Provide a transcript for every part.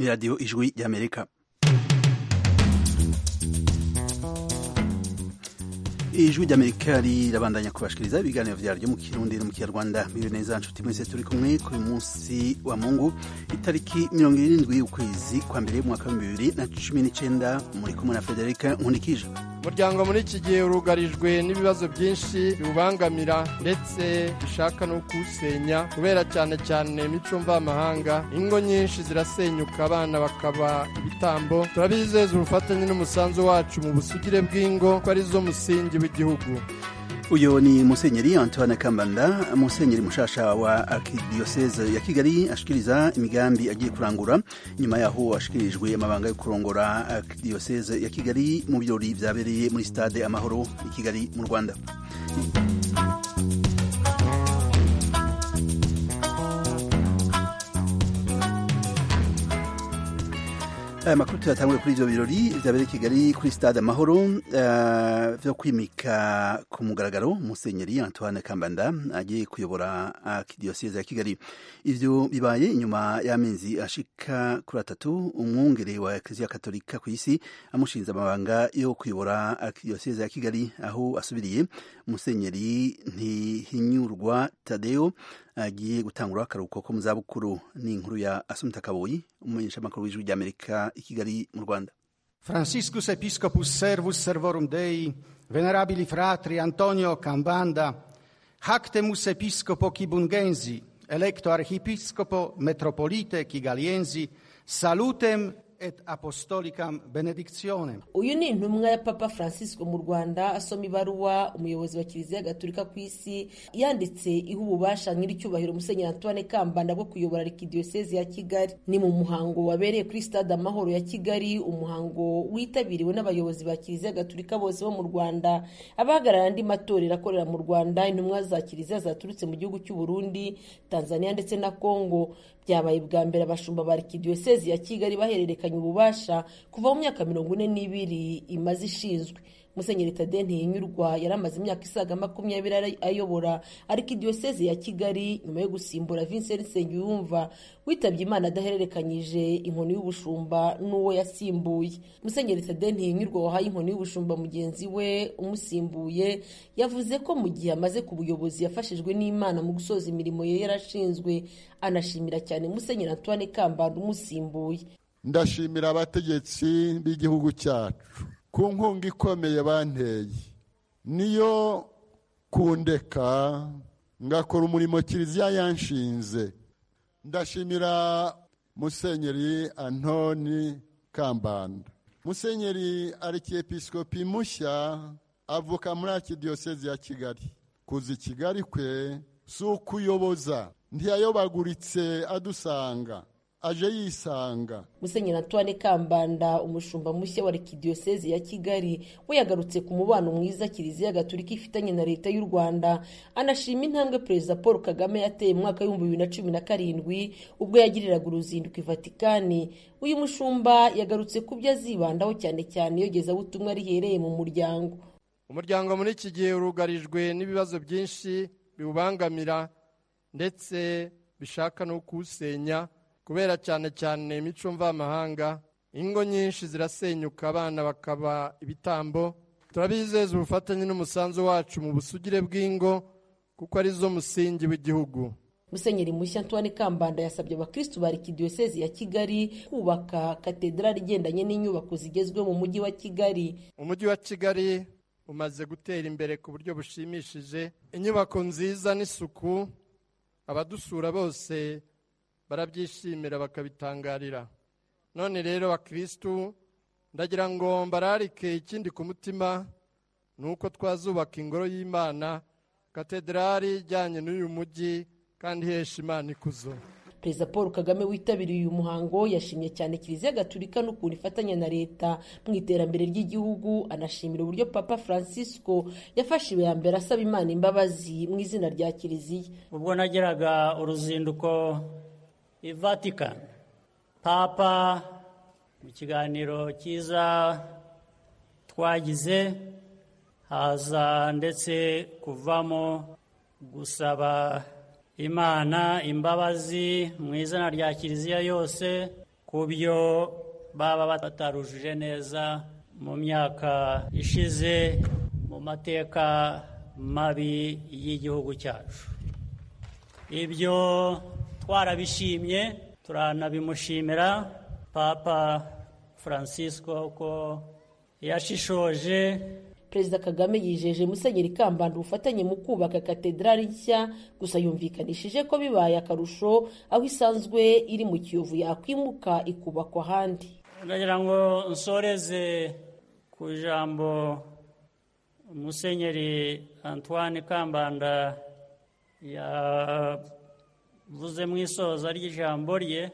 radiyo ijwi ry'amerika ijwi ry'amerika rirabandanya kubashikiriza ibiganiro vyaryo mu kirundi no mu kinyarwanda mbibe neza nshuti mwese turi kumwe kuri munsi wa mungu itariki mirongo irindwi y'ukwezi kwa mbere y'umwaka wa bibiri na cumi n'icenda muri kumwe na federika nkundikije umuryango muri iki gihe urugarijwe n'ibibazo byinshi biwubangamira ndetse bishaka no kuwusenya kubera cyane cyane imico mvamahanga ingo nyinshi zirasenyuka abana bakaba ibitambo turabizeza ubufatanye n'umusanzu wacu mu busugire bw'ingo ko arizo musingi w'igihugu uyu ni musenyeri antoine kambanda musenyeri mushasha wa arkidioseze ya kigali ashikiriza imigambi agiye kurangura nyuma yaho ashikirijwe amabanga yo kurongora arkidioseze ya kigali mu birori vyabereye muri stade amahoro i kigali mu rwanda aya makuru tuyatanguye kuri ivyo birori vyabereye i kigali kuri stade amahoro uh, vyo kwimika ku mugaragaro musenyeri antoine kambanda agiye kuyobora arkidioseze ya kigali ivyo bibaye inyuma y'amezi ashika kuri atatu umwungere wa ekleziya katolika ku isi amushinze amabanga yo kuyobora arkidioseze ya kigali aho asubiriye musenyeri ntihinyurwa tadeo agiye gutangura akaruhuko ko mu zabukuru ni inkuru ya asumta kaboyi umumenyeshamakuru w'ijwi ry'amerika i kigali mu rwanda franciscus episcopus servus servorum dei venerabili fratri antonio cambanda hactemus episcopo kibungensi electo archiepiscopo metropolite kigaliensi salutem et apostolicam benedictionem uyu ni intumwa ya papa francisco mu rwanda asoma ibaruwa umuyobozi wa kiliziya gatolika ku isi yanditse iha ububasha nyir'icyubahiro musenyeri antoine kambanda bwo kuyobora arikidiyosezi ya kigali ni mu muhango wabereye kuri stade amahoro ya kigali umuhango witabiriwe n'abayobozi ba kiliziya gatolika bose bo mu rwanda abahagarara andi matorero akorera mu rwanda intumwa za kiliziya zaturutse mu gihugu cy'u burundi tanzania ndetse na congo byabaye bwa mbere abashumba ba arikidiyosezi ya kigali bahererekanya ububasha kuva mu myaka mirongo ine n'ibiri imaze ishinzwe musenyeri tade ntihinyurwa yari amaze imyaka isaga makumyabiri ayobora arikidiyosezi ya kigali nyuma yo gusimbura vincent nsengiyumva witabye imana adahererekanyije inkoni y'ubushumba n'uwo yasimbuye musenyeri tade ntihinyurwa wahaye inkoni y'ubushumba mugenzi we umusimbuye yavuze ko mu gihe amaze ku buyobozi yafashijwe n'imana mu gusoza imirimo ye yarashinzwe anashimira cyane musenyeri antoine kambanda umusimbuye ndashimira abategetsi b'igihugu cyacu ku nkunga ikomeye banteye niyo kundeka ngakora umurimo kiliziya yanshinze ndashimira musenyeri antoni kambanda musenyeri arikiepisikopi mushya avuka muri arikidiyosezi ya kigali kuza i kigali kwe si ukuyoboza ntiyayobaguritse adusanga aje yisanga musenyeri antoine kambanda umushumba mushya wa arikidiyosezi ya kigali we yagarutse ku mubano mwiza kiliziya gatolika ifitanye na leta y'u rwanda anashima intambwe perezida paul kagame yateye mu mwaka w'ibihumbi bibiri na cumi na karindwi ubwo yagiriraga uruzinduko i vatikani uyu mushumba yagarutse ku byo azibandaho cyane cyane iyogezabutumwa rihereye mu muryango umuryango muri iki gihe urugarijwe n'ibibazo byinshi biwubangamira ndetse bishaka no kuwusenya kubera cyane cyane imico mvamahanga ingo nyinshi zirasenyuka abana bakaba ibitambo turabizeza ubufatanye n'umusanzu wacu mu busugire bw'ingo kuko arizo musingi w'igihugu musenyeri mushya antoine kambanda yasabye abakristu ba arikidiyosezi ya kigali kubaka katedrali igendanye n'inyubako zigezweho mu mujyi wa kigali umujyi wa kigali umaze gutera imbere ku buryo bushimishije inyubako nziza n'isuku abadusura bose barabyishimira bakabitangarira none rero bakirisitu ndagira ngo mbararike ikindi ku mutima ni uko twazubaka ingoro y'imana katedrali ijyanye n'uyu mujyi kandi ihesha imana ikuzo perezida paul kagame witabiriye uyu muhango yashimye cyane kiliziya gatulika n'ukuntu ifatanya na leta mu iterambere ry'igihugu anashimira uburyo papa francisco yafashe iya mbere asaba imana imbabazi mu izina rya kiliziya ubwo nageraga uruzinduko i vatikani papa mu kiganiro cyiza twagize haza ndetse kuvamo gusaba imana imbabazi mu izina rya kiliziya yose ku byo baba batarujuje neza mu myaka ishize mu mateka mabi y'igihugu cyacu ibyo twarabishimye turanabimushimira papa francisco ko yashishoje perezida kagame yijeje musenyeri kambanda ubufatanye mu kubaka katedrali nshya gusa yumvikanishije ko bibaye akarusho aho isanzwe iri mu kiyovu yakwimuka ikubakwa ahandi ndagira ngo nsoreze ku ijambo musenyeri antoine kambanda yavuze mu isoza ry'ijambo rye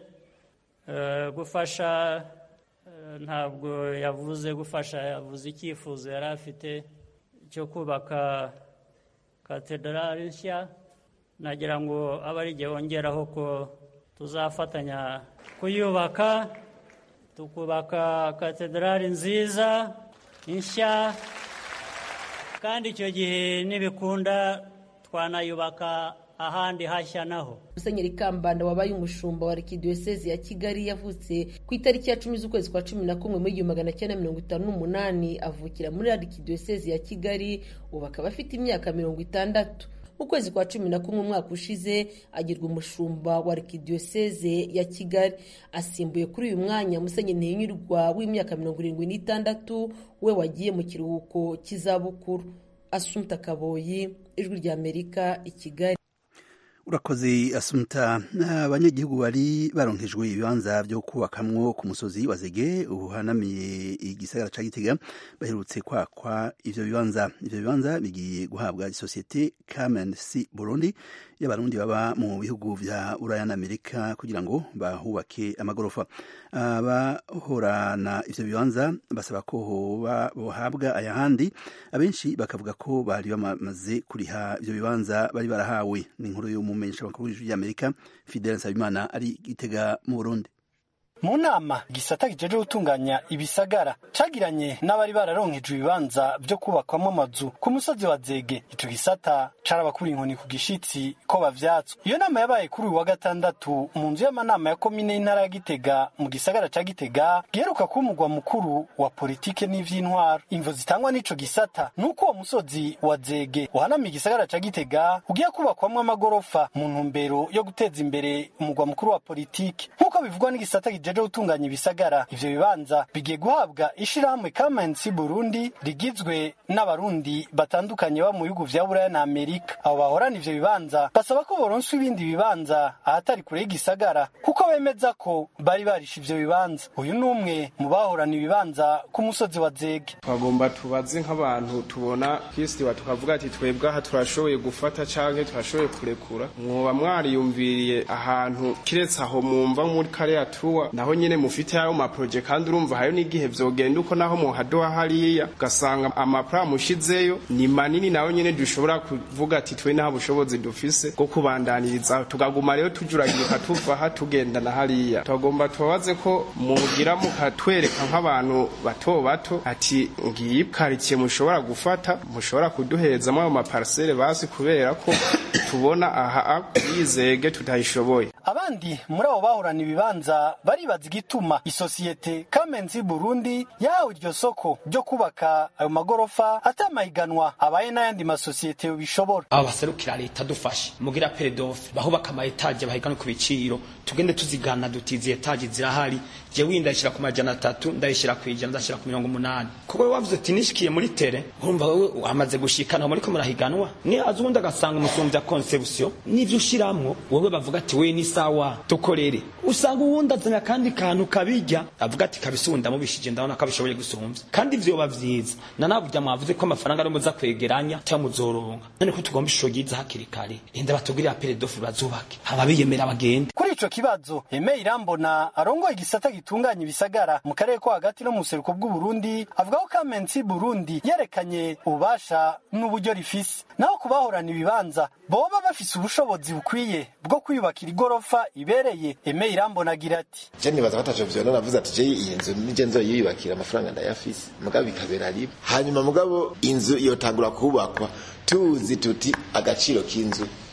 gufasha ntabwo yavuze gufasha yavuze icyifuzo yari afite cyo kubaka katedrali nshya nagira ngo abe ari igihe wongeraho ko tuzafatanya kuyubaka tukubaka katedrali nziza nshya kandi icyo gihe nibikunda twanayubaka ahandi hashya naho musenyeri kambanda wabaye umushumba wa arikidiyosezi ya kigali yavutse ku itariki ya cumi z'ukwezi kwa cumi na kumwe mu igihumbi magana cyenda mirongo itanu n'umunani avukira muri arikidiyosezi ya kigali ubu akaba afite imyaka mirongo itandatu mu kwezi kwa cumi na kumwe umwaka ushize agirwa umushumba wa arikidiyoseze ya kigali asimbuye kuri uyu mwanya musenyeri ntihinyurwa w'imyaka mirongo irindwi n'itandatu we wagiye mu kiruhuko cy'izabukuru asumta kaboyi ijwi ry'amerika i kigali urakoze asumta abanyagihugu bari baronkejwe ibibanza byo kubakamwo ku musozi wa zege uhanamiye igisagara ca gitega baherutse kwakwa ivyo bibanza ivyo bibanza bigiye guhabwa isosiyete Carmen C Burundi y'abarundi baba mu bihugu vya Uraya na Amerika kugira ngo bahubake amagorofa abahorana ivyo bibanza basaba ko hoba bohabwa ayahandi abenshi bakavuga ko bari bamaze kuriha ivyo bibanza bari barahawe ni inkuru y'umumenyesha makuru w'ijwi ry'Amerika Fidel Nsabimana ari gitega mu Burundi mu nama gisata kijeje gutunganya ibisagara cagiranye n'abari bararonkejwe ibibanza vyo kubakwamo amazu ku musozi wa zege ico gisata carabakura inkoni ku gishitsi ko bavyatswe iyo nama yabaye kuri uyu wa gatandatu mu nzu y'amanama ya komine y'intara ya gitega mu gisagara ca gitega giheruka kuba umugwa mukuru wa politike n'ivy'intwaro imvo zitangwa n'ico gisata nuko uwo musozi wa zege uhanamiye igisagara ca gitega ugiye kubakwamwo amagorofa mu ntumbero yo guteza imbere umugwa mukuru wa politike nk'uko bivugwa n'igisata kijeje gutunganya ibisagara ivyo bibanza bigiye guhabwa ishirahamwe Kamensi Burundi rigizwe n'abarundi batandukanye ba mu bihugu vya Buraya na Amerika abo bahorana ivyo bibanza basaba ko boronswa ibindi bibanza ahatari kure y'igisagara kuko bemeza ko bari barisha ivyo bibanza uyu ni umwe mu bahorana ibibanza ku musozi wa Zege twagomba tubaze nk'abantu tubona kwisiba tukavuga ati twebwe aha turashoboye gufata canke turashoboye kurekura mwoba mwariyumviriye ahantu kiretse aho mumva muri kariya tuwa naho nyene mufite ayo maproje kandi urumva hayo n'igihe vyogenda uko naho muhadoha hariya ugasanga amapra mushizeyo ni manini nayo nyene dushobora kuvuga ati twe nta bushobozi dufise bwo kubandaniriza tukaguma rero tujuragirika tuva aha tugenda na hariya twagomba tubabaze ko mugira mukatwereka nk'abantu bato bato ati ngiyi karitsiye mushobora gufata mushobora kuduherezamo ayo maparisere basi kubera ko tubona aha yizege tutayishoboye abandi muri abo bahorana ibibanza baribaza igituma isosiyete Kamenzi Burundi yahawe iryo soko ryo kubaka ayo magorofa atamahiganwa abaye n'ayandi masosiyete bishobora abo baserukira leta dufashe mugira peredofe bahubaka ama etaje bahiganwe ku biciro tugende tuzigana dutizi etaje zirahari jewe ndayishira ku majana atatu ndayishira ku ijana ndashira ku mirongo umunani kuko we wavuze ati nishikiye muri tere urumva wewe wamaze gushikana muriko murahiganwa ni azundi agasanga umusumvya conception n'ivyo ushiramwo wowe bavuga ati we ni sawa tukorere usanga uwundi azana kandi kantu kabijya avuga ati kabisunda mubishije ndabona ko abishoboye gusumvya kandi ivyo biba vyiza na nabujya mwavuze ko amafaranga ari muza kwegeranya cyangwa muzoronka none ko tugomba ishusho ryiza hakiri kare rinda batugirira peredofe bazubake haba biyemera bagende kuri ico kibazo Aimé Irambona arongoye igisata gitunganya ibisagara mu karere ko hagati no mu buseruko bw'u Burundi avuga ko Kamensi Burundi yerekanye ububasha n'uburyo rifise naho kubahorana ibibanza boba bafise ubushobozi bukwiye bwo kwiyubakira igorofa ibereye Aimé Irambona agira ati je nibaza ko ataco vyona navuze ati je iyi nzu nije nzoyiyubakira amafaranga ndayafise mugabo bikabera riba hanyuma mugabo inzu yotangura kubakwa tuzi tuti agaciro k'inzu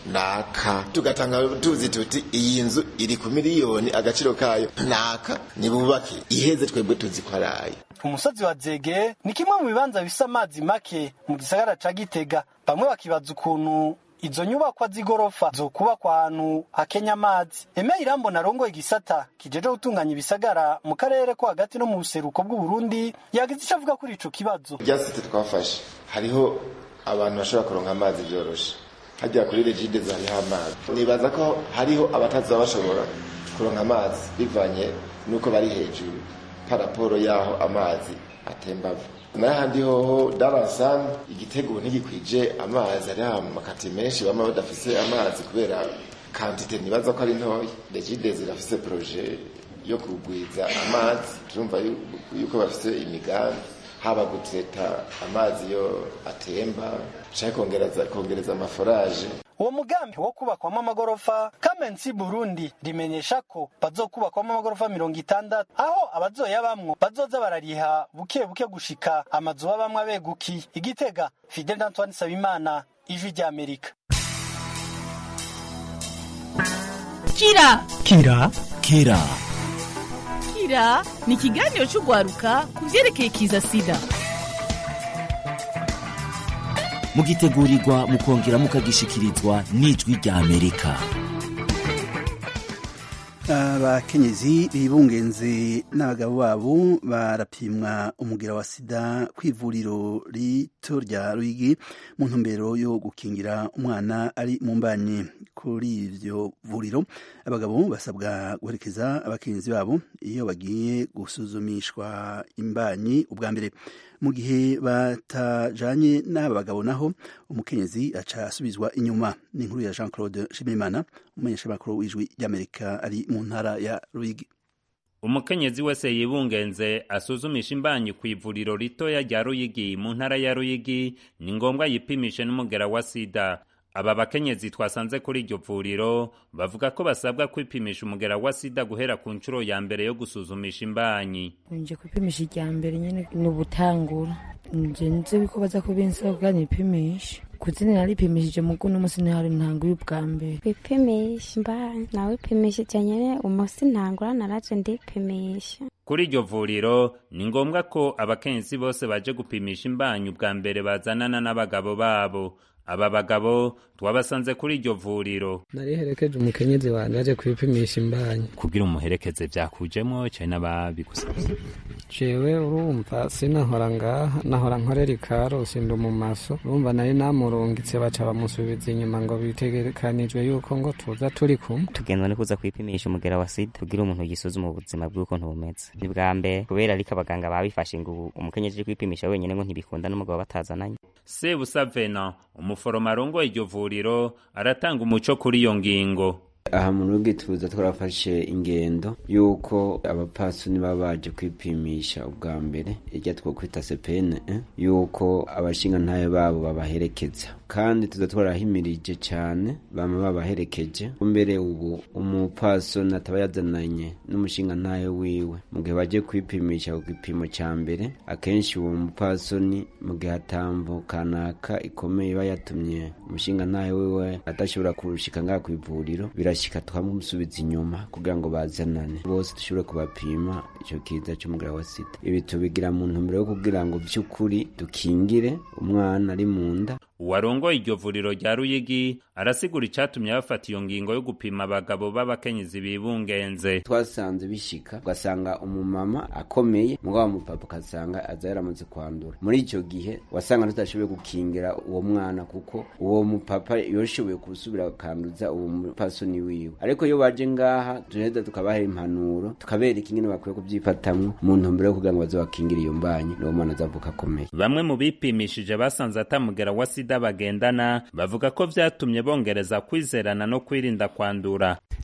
naka tugatanga tuzi tuti iyi nzu iri ku miliyoni agaciro kayo naka nibubake iheze twebwe tuzi ko araye umusozi wa zege ni kimwe mu bibanza bifise amazi make mu gisagara ca gitega bamwe bakibaza ukuntu izo nyubakwa z'igorofa zokubakwa ahantu hakenya amazi eme irambo narongoye igisata kijeje gutunganya ibisagara mu karere ko hagati no mu buseruko bw'uburundi yagize ico avuga kuri ico kibazo rya site twafashe hariho abantu bashobora kuronka amazi byoroshe hajya kuri regide hariho amazi nibaza ko hariho abataza bashobora kuronka amazi bivanye n'uko bari hejuru paraporo y'aho amazi atemba ava n'ahandi hoho darasan igitego ntigikwije amazi ari amakati menshi bama badafise amazi kubera kantite nibaza ko ari ntoya regide zirafise proje yo kugwiza amazi turumva yuko bafise imigambi haba guteta amazi yo atemba canke kongereza kongereza amaforaje uwo mugambi wo kubakwamo amagorofa kamensi burundi rimenyesha ko bazokubakwamo amagorofa mirongo itandatu aho abazoyabamwo bazoza barariha buke buke gushika amazu babamwo abegukiye igitega fidel antoine sabimana ijwi ry'amerika kira kira kira kira ni ikiganiro cy'urwaruka ku byerekeye kiza sida mugitegurirwa mukongera mukagishikirizwa n'ijwi rya amerika abakenyezi bibungenze n'abagabo babo barapimwa umugera wa sida ku ivuriro rito rya ruyigi mu ntumbero yo gukingira umwana ari mu mbanyi kuri iryo vuriro abagabo basabwa guherekeza abakenyezi babo iyo bagiye gusuzumishwa imbanyi ubwa mbere mu gihe batajanye n'aba bagabo naho umukenyezi aca asubizwa inyuma ni inkuru ya jean claude shimimana umumenyeshamakuru w'ijwi ry'amerika ari mu ntara ya ruyigi umukenyezi wese yibungenze asuzumisha imbanyi ku ivuriro ritoya rya ruyigi mu ntara ya ruyigi ni ngombwa yipimishe n'umugera wa sida aba bakenyezi twasanze kuri iryo vuriro bavuga ko basabwa kwipimisha umugera wa sida guhera ku nshuro ya mbere yo gusuzumisha imbanyi nje kwipimisha irya mbere nyene ni ubutangura nje nzi ko baza kubinsabwa nipimisha kuzina naripimishije mugu n'umusi ntihari ntango y'ubwa mbere kwipimisha imbanyi nawe ipimishije nyene umusi ntangura naraje ndipimisha kuri iryo vuriro ni ngombwa ko abakenyezi bose baje gupimisha imbanyi ubwa mbere bazanana n'abagabo babo aba bagabo twabasanze kuri iryo vuriro nariherekeje umukenyezi wanjye aje kwipimisha imbanyi kugira umuherekeze byakujemo cyane n'ababigusabye jewe urumva sinahora ngaha nahora nkorera ikarusi ndi mu maso urumva nari namurungitse baca bamusubiza inyuma ngo bitegekanijwe yuko ngo tuza turi kumwe tugendwa no kuza kwipimisha umugera wa sida kugira umuntu yisuzuma ubuzima bw'ukuntu bumeze ni bwa mbere kubera ariko abaganga babifashe ngo umukenyezi uje kwipimisha wenyine ngo ntibikunda n'umugabo batazananye sebusa vena umuforoma arongoye iryo vuriro aratanga umuco kuri iyo ngingo aha mu rugo tuza twarafashe ingendo y'uko abapasuni baba baje kwipimisha ubwa mbere irya twokwita sepene y'uko abashinga ntayo babo babaherekeza kandi tuza twarahimirije cyane bama babaherekeje mbere ubu umupasoni ataba yazananye n'umushinga ntayo wiwe mu gihe baje kwipimisha ku gipimo cya mbere akenshi uwo mupasoni mu gihe atambo kanaka ikomeye iba yatumye umushinga ntayo wiwe adashobora kurushika ngaha ku ivuriro birashyika twamusubiza inyuma kugira ngo bazanane bose dushobore kubapima icyo kiza cy'umugara wa sida ibi tubigira mu ntumbero yo kugira ngo by'ukuri dukingire umwana ari mu nda uwarongoye iryo vuriro rya ruyigi arasigura icyatumye bafata iyo ngingo yo gupima abagabo b'abakenyezi bibungenze twasanze bishika ugasanga umumama akomeye mugabo umupapa ugasanga aza yaramaze kwandura muri icyo gihe wasanga tutashoboye gukingira uwo mwana kuko uwo mupapa yoshoboye gusubira akanduza uwo mupasoni wiwe ariko iyo baje ngaha turaheza tukabaha impanuro tukabereka ingene bakwiye kubyifatamwo mu ntumbero yo kugira ngo baze bakingire iyo mbanyi n'uwo mwana azavuka akomeye bamwe mu bipimishije basanze atamugera wa sida bagendana bavuga ko vyatumye bongereza kwizerana no kwirinda kwandura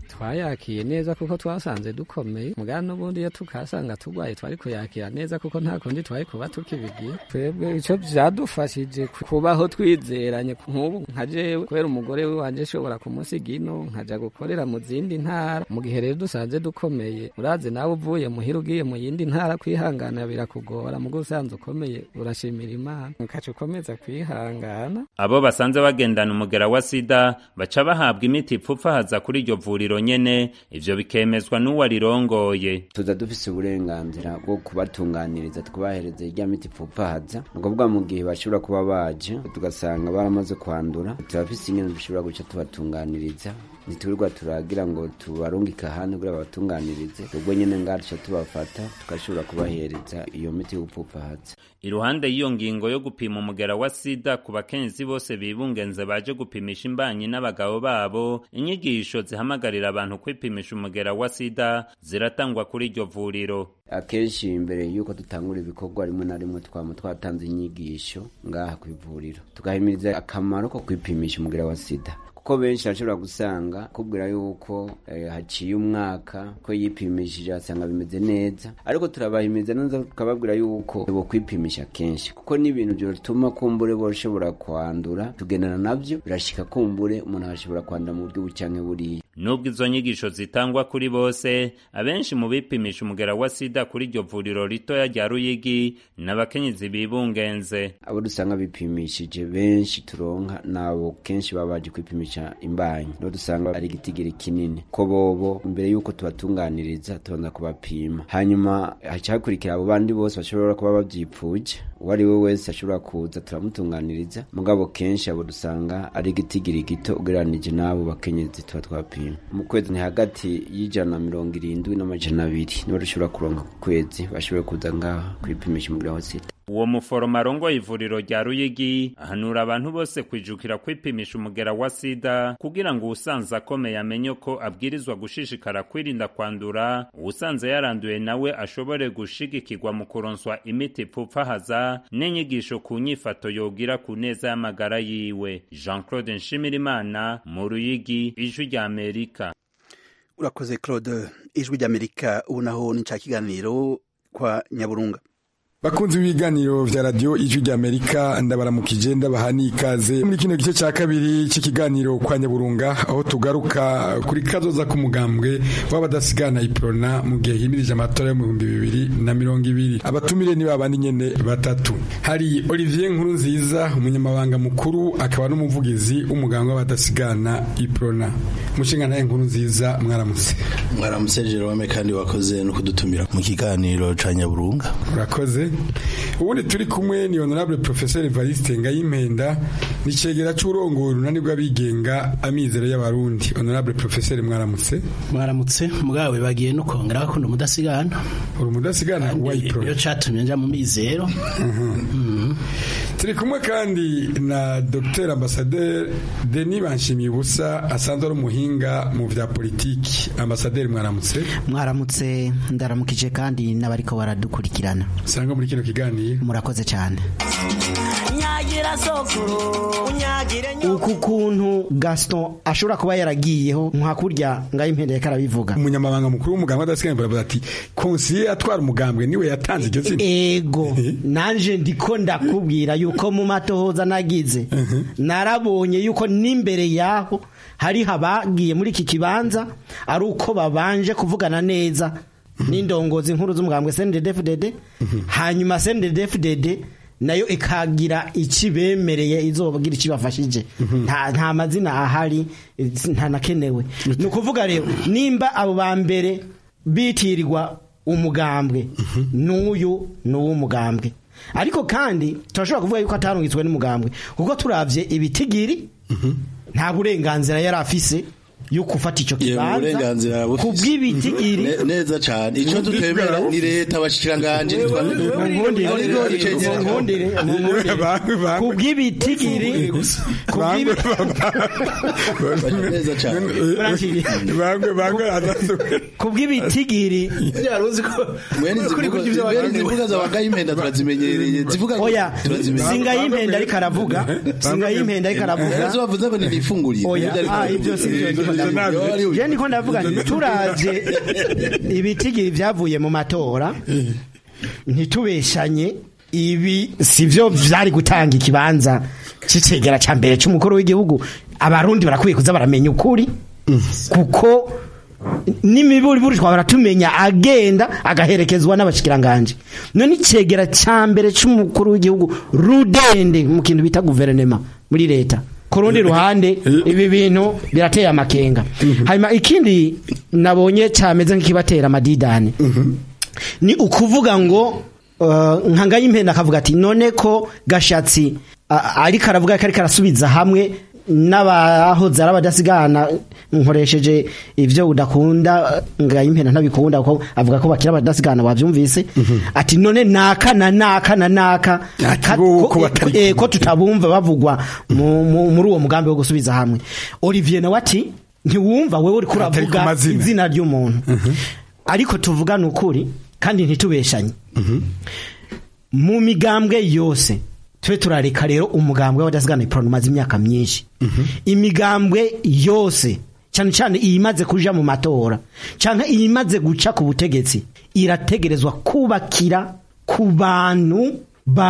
twayakiye neza kuko twasanze dukomeye mugana n'ubundi iyo tukasanga turwaye twari kuyakira neza kuko nta kundi twari kuba tukibigiye twebwe icyo byadufashije kubaho twizeranye nk'ubu nka jewe kubera umugore wanje ashobora kumusiga ino nkaja gukorera mu zindi ntara mu gihe rero dusanze dukomeye urazi nawe uvuye muhira ugiye mu yindi ntara kwihangana birakugora mugo usanze ukomeye urashimira imana ukaca ukomeza kwihangana abo basanze bagendana umugera wa sida baca bahabwa imiti ipfupfahaza kuri iryo vuriro nyene ivyo bikemezwa n'uwarirongoye tuza dufise uburenganzira bwo kubatunganiriza tukubahereza irya miti ipfupfahaza ni ukuvuga mu gihe bashobora kuba baje tugasanga baramaze kwandura turafise ingene dushobora guca tubatunganiriza ntiturirwa turagira ngo tubarungike ahandi kugira babatunganirize ubwo nyene ngaha duca tubafata tugashobora kubahereza iyo miti yo gupfupfahaza iruhande y'iyo ngingo yo gupima umugera wa sida ku bakenyezi bose bibungenze baje gupimisha imbanyi n'abagabo babo inyigisho zihamagarira abantu kwipimisha umugera wa sida ziratangwa kuri iryo vuriro akenshi imbere y'uko dutangura ibikorwa rimwe na rimwe twaba twatanze inyigisho ngaha ku ivuriro tugahimiriza akamaro ko kwipimisha umugera wa sida kuko benshi bashobora gusanga kubwira yuko eh, haciye umwaka ko yipimishije asanga bimeze neza ariko turabahimiriza neza tukababwira yuko bo kwipimisha kenshi kuko n'ibintu byotuma kumbure boshobora kwandura tugendana navyo birashika kumbure umuntu ashobora kwandura mu buryo bucanke buriya nubwo izo nyigisho zitangwa kuri bose abenshi mu bipimisha umugera wa sida kuri iryo vuriro ritoya rya ruyigi n'abakenyezi bibungenze abo dusanga bipimishije benshi turonka nabo kenshi baba baje kwipimisha imbanyi nibo dusanga ari igitigiri kinini ko bobo imbere y'uko tubatunganiriza tubanza kubapima hanyuma haca hakurikira abo bandi bose bashobora kuba bavyipfuje uwo ari we wese ashobora kuza turamutunganiriza mugabo kenshi abo dusanga ari igitigiri gito ugereranije n'abo bakenyezi tuba twapima mu kwezi ni hagati y'ijana na mirongo irindwi n'amajana abiri nibo dushobora kuronka ku kwezi bashoboye kuza ngaha kwipimisha umugera wa sida uwo muforomo arongoye ivuriro rya ruyigi ahanura abantu bose kwijukira kwipimisha umugera wa sida kugira ngo uwusanze akomeye amenye ko abwirizwa gushishikara kwirinda kwandura uwusanze yaranduye nawe ashobore gushigikirwa mu kuronswa imiti ipfupfahaza n'inyigisho ku nyifato yogira ku neza y'amagara yiwe jean claude nshimirimana mu ruyigi ijwi rya amerika urakoze claude ijwi ry'amerika ubu naho ni ca kiganiro kwa nyaburunga bakunzi b'ibiganiro vya radio ijwi ry'amerika ndabaramukije ndabaha n'ikaze muri kino gice ca kabiri c'ikiganiro kwa nyaburunga aho tugaruka kuri kazoza k'umugambwe w'abadasigana iprona mu gihe himirije amatora yo mu bihumbi bibiri na mirongo ibiri abatumire ni babandi nyene batatu hari olivier nkuru nziza umunyamabanga mukuru akaba n'umuvugizi w'umugambwe w'abadasigana iprona umushinga naye nkuru nziza mwaramutse mwaramutse jerome kandi wakoze no kudutumira mu kiganiro ca nyaburunga urakoze ubundi turi kumwe ni honorable professeur Evariste Ngayimpenda ni cegera c'urongoye urunani rw'abigenga amizero y'abarundi honorable professeur mwaramutse mwaramutse mugawe bagiye no kongera bakunda umudasigana uri umudasigana wayipro iyo catumye nja mu mizero turi kumwe kandi na dr ambassadeur Denis Banshimiye ubusa asanzwe ari umuhinga mu vya politiki ambassadeur mwaramutse mwaramutse ndaramukije kandi n'abariko baradukurikirana sanga muri kino kiganiro murakoze cyane nyagira sokuru unyagire uku kuntu Gaston ashobora kuba yaragiyeho nka kurya ngaho impende karabivuga umunyamabanga mukuru w'umugambwe adasigana baravuga ati konsiye atwara umugambwe niwe yatanze iryo zina ego nanje ndiko ndakubwira yuko mu matohoza nagize narabonye yuko n'imbere yaho hari habagiye muri iki kibanza ari uko babanje kuvugana neza n'indongozi nkuru z'umugambwe CNDD-FDD hanyuma CNDD-FDD nayo ikagira ikibemereye izobagira ikibafashije nta nta mazina ahari nta nakenewe ni ukuvuga rero nimba abo ba mbere bitirirwa umugambwe n'uyu ni uw'umugambwe ariko kandi turashobora kuvuga yuko atarungitswe n'umugambwe kuko turavye ibitigiri nta burenganzira yari afise yo gufata icyo kibanza ku bw'ibitigiri neza cyane icyo tutemera ni leta abashikiranganje ku bw'ibitigiri ku bw'ibitigiri zivuga zabaga impenda turazimenyereye zivuga oya singa y'impenda ariko aravuga singa y'impenda ariko aravuga ezo bavuze ngo ni ifungurire oya ah ibyo si byo ndavuga je ndiko ndavuga nti turavye ibitigiri vyavuye mu matora ntitubeshanye ibi sivyo vyari gutanga ikibanza c'icegera ca mbere c'umukuru w'igihugu abarundi barakwiye kuza baramenya ukuri kuko n'imiburiburi twabara tumenya agenda agaherekezwa n'abashikiranganje none icegera ca mbere c'umukuru w'igihugu rudende mu kintu bita guverinema muri leta ku rundi ruhande ibi bintu birateye amakenga hanyuma ikindi nabonye cameze nk'ikibatera amadidani ni ukuvuga ngo uh, nka ngayimpenda akavuga ati none ko gashatsi a- ariko aravuga ko ariko arasubiza hamwe n'abahoze ari abadasigana nkoresheje ivyo udakunda ngayimpenda ntabikunda kuko avuga ko bakira abadasigana wavyumvise ati none naka na naka na naka ka- ko, eh, ko tutabumva bavugwa mu- mu- muri uwo mugambi wo gusubiza hamwe Olivier nawe ati ntiwumva wewe uriko Atari ku uravuga mazina. izina ry'umuntu ariko tuvugane ukuri kandi ntitubeshanye mu migambwe yose tube turareka rero umugambwe w'abadasigana iporoni umaze imyaka myinshi imigambwe yose cyane cyane iyimaze kuja mu matora cyangwa iyimaze guca ku butegetsi irategerezwa kubakira ku bantu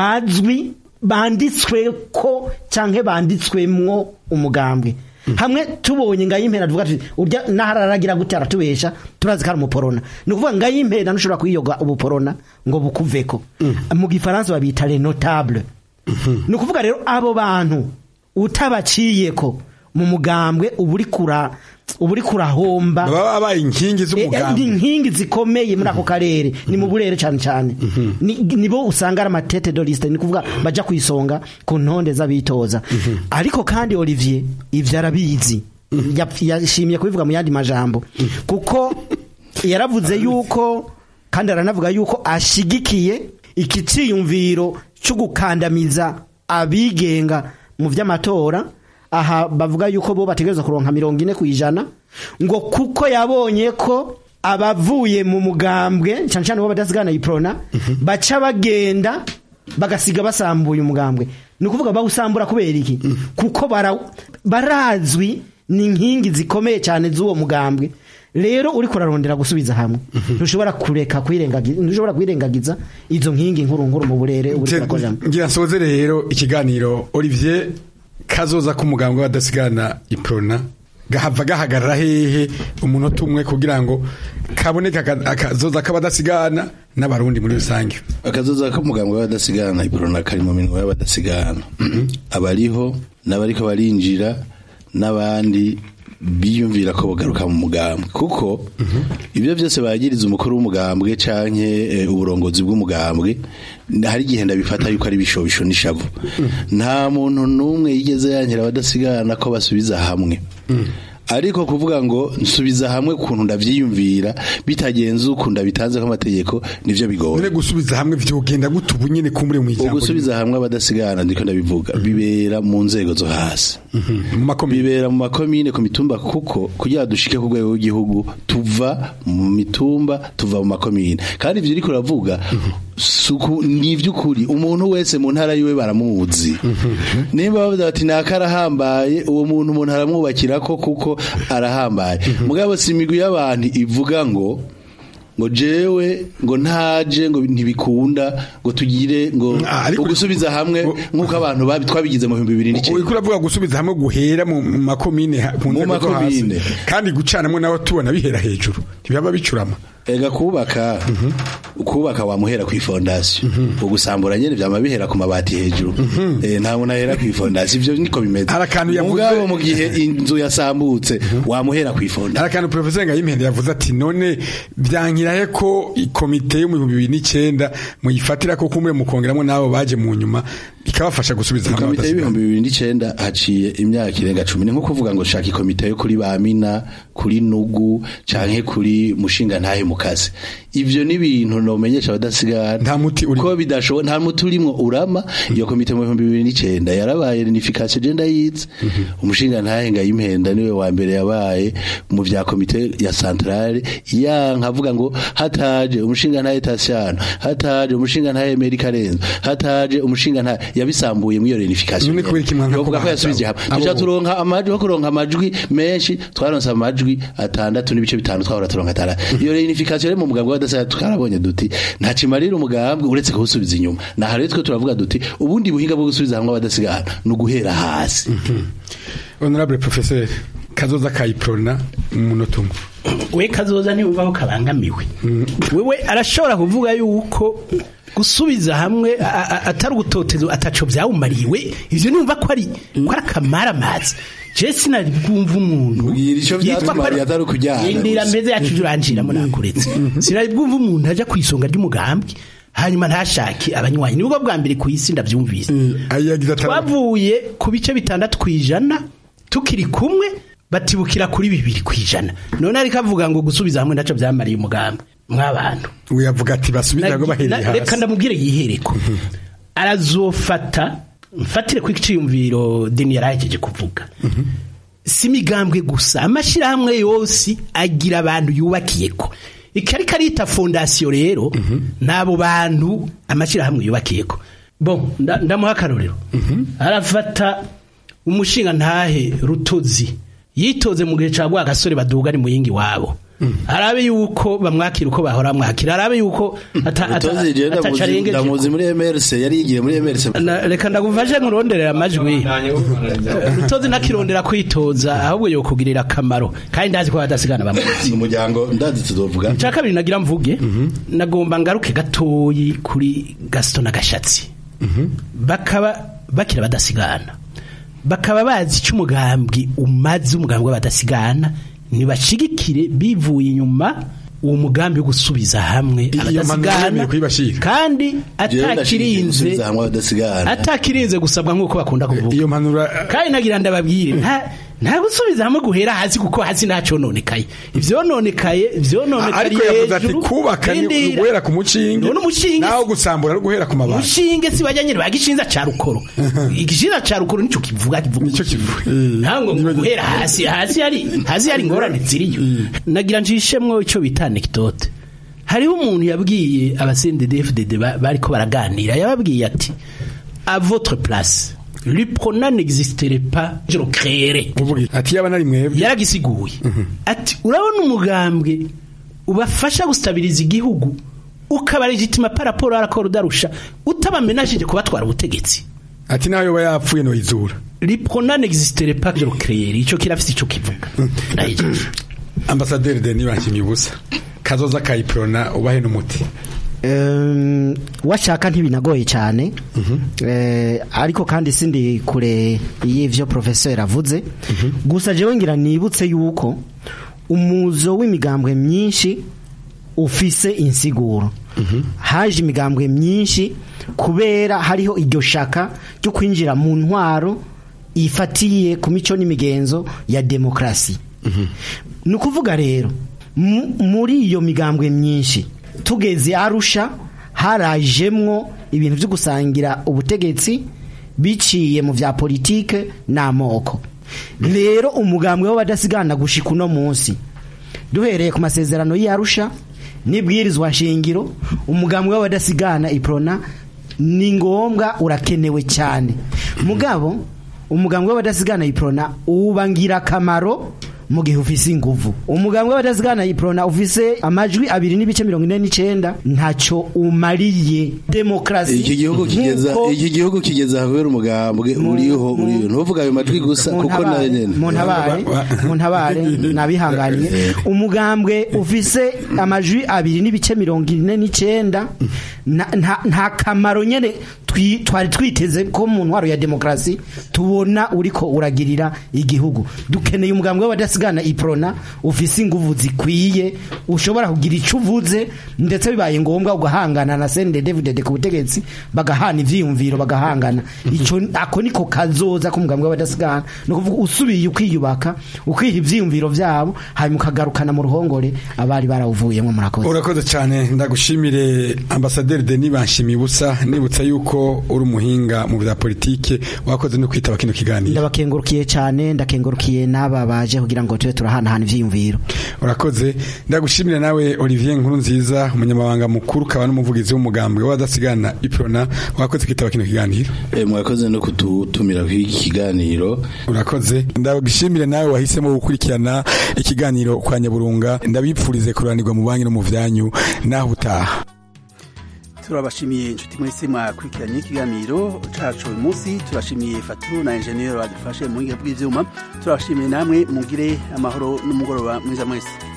bazwi banditswe ko cyangwa banditswemwo umugambwe hamwe tubonye ngayimpera tuvuga tuti urya nahararagira gute aratubesha turazi ko ari umuporona ni ukuvuga ngayimpera ntushobora kuyiyoga ubuporona ngo bukuveko mu gifaransa babita le notable ni ukuvuga rero abo bantu utabaciyeko mu mugambwe uba uri kura uba uri kurahomba baba babaye inkingi z'umugambwe Eh, eh, inkingi zikomeye muri ako karere ni mu burere cyane cyane Ni- nibo usanga ari amatete de liste ni kuvuga baja kwisonga ku ntonde z'abitoza ariko kandi Olivier ivyo arabizi Yap- yashimye kubivuga mu yandi majambo kuko yaravuze yuko kandi aranavuga yuko ashigikiye iki ciyumviro cyo gukandamiza abigenga mu vy'amatora aha bavuga yuko bo bategerezwa kuronka mirongo ine ku ijana ngo kuko yabonye ko abavuye mu mugambwe cyane cyane bo badasigana iprona baca bagenda bagasiga basambuye umugambwe ni ukuvuga bawusambura kubera iki kuko bara- barazwi ni inkingi zikomeye cyane z'uwo mugambwe rero uri kurarondera gusubiza hamwe ntushobora kureka kwirengagiza ntushobora kwirengagiza izo nkingi nkuru nkuru mu burere uri kurakoreramo ngira nsoze rero ikiganiro Olivier kazoza k'umugambwe w'abadasigana iprona gahava gahagarara hehe umunota umwe kugira ngo kaboneke aka- akazoza k'abadasigana n'abarundi muri rusange akazoza k'umugambwe w'abadasigana iporona kari mu minwe y'abadasigana abariho n'abariko barinjira n'abandi biyumvira ko bagaruka mu mugambwe kuko ibyo byose bagiriza umukuru w'umugambwe canke eh, uburongozi bw'umugambwe hari igihe ndabifata yuko ari ibishobisho n'ishavu nta muntu n'umwe yigeze yankira abadasigana ko basubiza hamwe ariko kuvuga ngo nsubiza hamwe ukuntu ndavyiyumvira bitagenze uko ndabitanze amategeko nivyo bigoye none gusubiza hamwe vyogenda gute ubu nyene kumbure mu ijambo ugusubiza hamwe abadasigana ndiko ndabivuga bibera mu nzego zo hasi bibera mu makomine ku mitumba kuko kugira dushike ku rwego rw'igihugu tuva mu mitumba tuva mu makomine kandi ivyo uriko uravuga suku ni ivy'ukuri umuntu wese mu ntara yiwe baramuzi nimba bavuga bati naka arahambaye uwo muntu umuntu aramwubakirako kuko arahambaye mugabo si imigwi y'abantu ivuga ngo ngo jewe ngo ntaje ngo ntibikunda ngo tugire ngo ugusubiza hamwe nk'uko abantu babi- twabigize mu bihumbi bibiri n'icyenda uriko uravuga gusubiza hamwe guhera mu makomine ha- ku Mu nzego zo hasi makomine. kandi gucanamwo nawe tubona bihera hejuru ntibaba bicurama ega kubaka kubaka wamuhera ku ifondasiyo ugusambura nyene vyama bihera ku mabati hejuru eh nta muntu ahera ku ifondasiyo ivyo niko bimeze Harakantu yavuze- mugabo mu gihe inzu yasambutse wamuhera ku ifondasiyo hari akantu profesor ngayimpende yavuze ati none byankirahe ko ikomite yo mu bihumbi bibiri n'icyenda muyifatira ko kumwe mukongeramo n'abo baje mu nyuma ikabafasha gusubiza hamwe komite abadasigana. y'ibihumbi bibiri n'icenda haciye imyaka irenga cumi ni nko kuvuga ngo shaka ikomite yo kuri bamina kuri nugu canke kuri mushinga ntahe mukazi ivyo ni ibintu nomenyesha abadasigana nta muti uri ko bidashoboka nta muti urimwo urama iyo komite mu bihumbi bibiri n'icenda yarabaye unification genda yize umushinga ntahe ngayimpenda niwe wa mbere yabaye mu vya komite ya centrale yanka avuga ngo hataje umushinga ntahe Tasiano hataje umushinga ntahe Emery Karenzo hataje umushinga ntahe yabisambuye muri iyo reunification None kubera iki mwanka bavuga ko kubaza yasubije hamwe abo- tuja turonka amajwi ho kuronka amajwi menshi twaronse amajwi atandatu n'ibice bitanu twahora turonka atandatu iyo reunification rero mu mugambwe w'abadasa twarabonye duti nta kimarira umugambwe uretse kuwusubiza inyuma naha rero twe turavuga duti ubundi buhinga bwo gusubiza hamwe abadasigana ni uguhera hasi honorable professeur kazoza kayiprona mu munota umwe we kazoza ntiyumva ko kabangamiwe wewe arashobora kuvuga yuko gusubiza hamwe a- a- atari ugutotezo ataco vyawumariwe ivyo numva ko ari ko ari akamaramazi je sinari bwumva umuntu ico yitwa ko vyatumariye atari ukujyana indira gusa. mbeze yacu uranjiramo nakuretse sinari bwumva umuntu aja kwisonga ry'umugambwe hanyuma ntashake abanywanyi nibwo bwa mbere ku isi ndavyumvise twavuye ku bice bitandatu kwijana tukiri kumwe batibukira kuri bibiri kwijana none ariko avuga ngo gusubiza hamwe naco vyamariye umugambi mw'abantu uyavuga ati basubize ngo bahereye Na- reka hasi ndamubwire yihereko arazofata mfatire ku iciyumviro deni yarahejeje kuvuga si imigambwe gusa amashyirahamwe yose agira abantu yubakiyeko ikari karita fondasiyo rero n'abo bantu amashyirahamwe yubakiyeko bo nda- ndamuha akarorero arafata umushinga ntahe rutozi yitoze mu gihe cya gasore baduga ari mu yingi wabo arabe yuko bamwakira uko bahora bamwakira arabe yuko ata- ata- Utozi je ataca ndamuzi- arengeje ndamuzi muri MRC yari yigiye muri MRC Na- reka ndagufashe nkuronderera amajwi rutozi ntakirondera kwitoza ahubwo yokugirira akamaro kandi ndazi ko badasigana bamuzi umuryango ndazi tuzovuga icya kabiri nagira mvuge nagomba ngaruke gatoyi kuri gasito na gashatsi bakaba bakira badasigana bakaba bazi icyo umugambwe umaze umugambwe w'abadasigana ntibashigikire bivuye inyuma uwo mugambi wo gusubiza hamwe iyo mpanuro abadasigana yemeye kuyibashira kandi Jewe ndashigikiye atakirinze gusubiza hamwe abadasigana atakirinze gusabwa nk'uko bakunda kuvuga iyo mpanuro kandi nagira ndababwire nta nta gusubiza hamwe guhera hasi kuko hasi ntacononekaye ivyononekaye ivyononekaye ariko yavuze ati kubaka ni Rindira. guhera ku mushinge None umushinge naho gusambura no guhera ku mabati umushinge si bajya nyine bagishinza ca rukoro igishinza ca rukoro nico kivuga kivuga nico kivuga ntango guhera hasi hasi hari hasi hari ingorane ziriyo nagira njishemwo ico bita anecdote hariho umuntu yabwiye abasendedefdd bariko baraganira yababwiye ati à votre place l'UPRONA n'existerait pas je le créerais ati yaba nari mwebwe yaragisiguye ati urabona umugambwe ubafasha gustabiriza igihugu ukaba legitima par rapport à l'accord d'Arusha utabamenashije kubatwara ubutegetsi ati nayo yoba yapfuye no izura l'UPRONA n'existerait pas je le créerais ico kirafise ico kivuga ndayijeje ambasaderi Denis Banshimye ubusa kazoza kayiprona ubahe n'umuti Um, washaka ntibinagoye cyane eh, ariko kandi sindi kure y'ivyo professeur avuze gusa jewe ngira nibutse yuko umuzo w'imigambwe myinshi ufise insiguro haje imigambwe myinshi kubera hariho iryo shaka ryo kwinjira mu ntwaro ifatiye ku mico n'imigenzo ya demokrasi ni ukuvuga rero mu- muri iyo migambwe myinshi tugeze arusha harajemwo ibintu byo gusangira ubutegetsi biciye mu vya politike n'amoko rero umugambwe w'abadasigana gushika uno munsi duhereye ku masezerano y'arusha n'ibwirizwa nshingiro umugambwe w'abadasigana iprona ni ngombwa urakenewe cyane mugabo umugambwe w'abadasigana iprona uba ngirakamaro mu gihe ufise inguvu umugambwe w'abadasigana iprona ufise amajwi abiri n'ibice mirongo ine n'icenda ntaco umariye demokrasi iki gihugu kigeza nk'uko- iki gihugu kigeza kubera umugambwe uriho uriho ntuvuga ayo majwi gusa kuko nayo nyene mu ntabare mu ntabare nabihanganiye umugambwe ufise amajwi abiri n'ibice mirongo ine n'icenda na- nta nta kamaro nyene twi- twari twiteze ko mu ntwaro ya demokarasi tubona uriko uragirira igihugu dukeneye umugambwe w'abadasigana iprona ufise inguvu zikwiye ushobora kugira ico uvuze ndetse bibaye ngombwa ugahangana na sende david ku butegetsi bagahana ivyiyumviro bagahangana ico ako niko kazoza k'umugambwe w'abadasigana ni ukuvuga usubiye ukiyubaka ukiha ivyiyumviro vyabo hanyuma ukagarukana mu ruhongore abari barawuvuyemo murakoze urakoze cyane ndagushimire ambasaderi Denis Banshimye ubusa nibutsa yuko ko uri umuhinga mu bya politike wakoze no kwitaba kino kiganiro ndabakengurukiye cyane ndakengurukiye n'aba baje kugira ngo tube turahanahana ivyiyumviro urakoze ndagushimira nawe Olivier Nkuru nziza umunyamabanga mukuru ukaba n'umuvugizi w'umugambwe w'adasigana iprona wakoze kwitaba kino kiganiro mwakoze no kututumira kw'iki kiganiro urakoze ndagushimire nawe wahisemo gukurikirana ikiganiro kwa nyaburunga ndabipfurize kuranirwa mu banki no mu vyanyu naho utaha turabashimiye inshuti mwese mwakurikiranye ikiganiro cacu uyu munsi turashimiye faturu na enjeniyeri badufashe mu buhinga bw'ivyuma turabashimiye namwe mugire amahoro n'umugoroba mwiza mwese